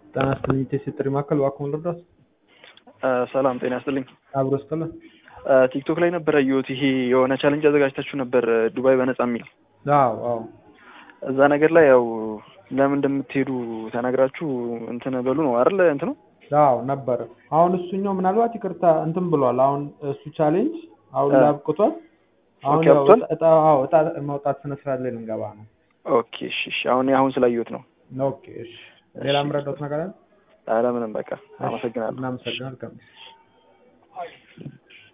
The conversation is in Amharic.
ጤና ይስጥልኝ የቴስት ጥሪ ማዕከል እባክዎን ልርዳዎት? ሰላም ጤና ይስጥልኝ። አብሮ ይስጥልን። ቲክቶክ ላይ ነበር ያየሁት። ይሄ የሆነ ቻሌንጅ አዘጋጅታችሁ ነበር ዱባይ በነፃ የሚል አዎ አዎ እዛ ነገር ላይ ያው ለምን እንደምትሄዱ ተናግራችሁ እንትን በሉ ነው አይደል? እንትኑ አዎ ነበረ። አሁን እሱኛው ምናልባት ይቅርታ እንትን ብሏል። አሁን እሱ ቻሌንጅ አሁን ላይ አብቅቷል። አሁን ኦኬ፣ ያው አብቅቷል? እጣ አዎ እጣ ማውጣት ስነ ስርዓት ላይ ልንገባ ነው። ኦኬ እሺ እሺ። አሁን አሁን ስላየሁት ነው። ኦኬ እሺ። ሌላ የምረዳዎት ነገር አለ? አለምንም በቃ አመሰግናለሁ። እናመሰግናለን።